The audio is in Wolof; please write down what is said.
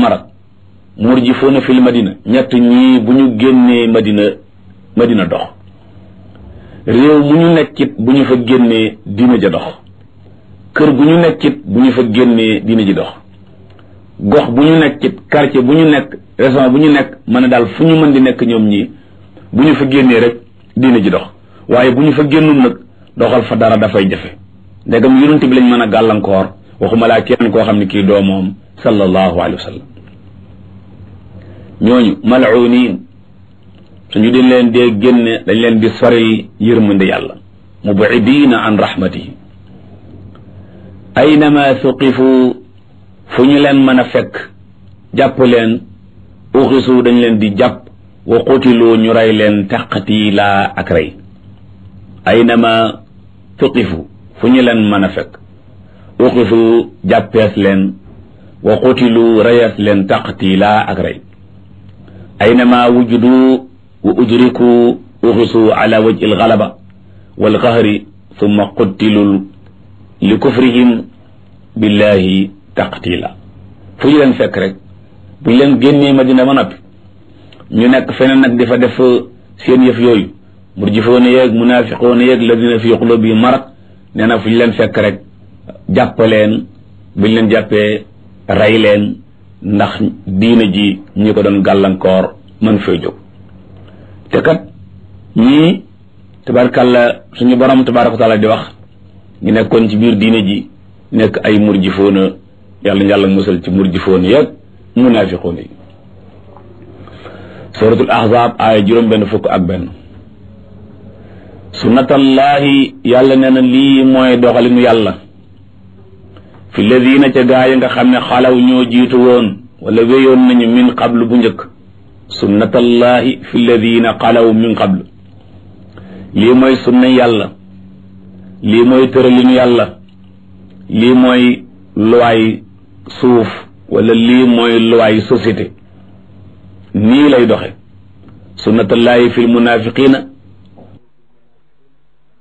marad murjifuuna fil madina ñett ñii bu ñu génnee madina madina dox réew mu ñu nekkit bu ñu fa génnee diina ja dox kër gu ñu nekkit bu ñu fa génnee diina ji dox gox bu ñu nekkit quartier bu ñu nekk région bu ñu nekk mën a daal fu ñu mën di nekk ñoom ñii bu ñu fa génnee rek diina ji dox waaye bu ñu fa génnul nag doxal fa dara dafay jafe ndegam yonent bi lañ mën a gàllankoor waxuma laa kenn koo xam ne kii doo moom sallallahu alayhi wa sallam ñooñu mal'uniin suñu dañ leen dee génne dañ leen di soril yërmande yàlla mubidiina an rahmatihi aynama suqifu fu ñu leen mën a fekk jàpp leen uxisu dañ leen di jàpp wa qutilu ñu rey leen taqtiila ak rey aynama suqifu fu ñu leen mën a fekk uxisu jàppees leen wa qutilu reyees leen taqtiila ak rey aynama wujudu wa udriku uxisu ala wajhi algalaba walqahri summa quttilu li kufrihim billahi taqtila fu ñu leen fekk rek bu ñu leen génnee madina ba noppi ñu nekk feneen nag di fa def seen yëf yooyu murjifoona yeeg munaafiqoona yeeg ladina fi qulubihim marad nee na fu ñu leen fekk rek jàpp leen bu ñu leen jàppee rey leen ndax diina ji ñi ko doon gàllankoor mën fay jóg te kat ñii tabarkàlla suñu borom tabaraka wa taala di wax ñu nekkoon ci biir diina ji nekk ay murjifoona yàlla yàlla musal ci murjifoona yeeg munaafiqoona yi suratul ahzab aaya juróom benn fukk ak benn sunnatallahi yàlla nee na lii mooy doxalinu yàlla fi ladina ca gaa yi nga xam ne xalaw ñoo jiitu woon wala wéyoon nañu min qablu bu njëkk sunnatallahi fi ladina xalaw min qablu lii mooy sunna yàlla lii mooy tëralinu yàlla lii mooy luwaay suuf wala lii mooy luwaay société nii lay doxe sunnatallahi fi lmunafiqina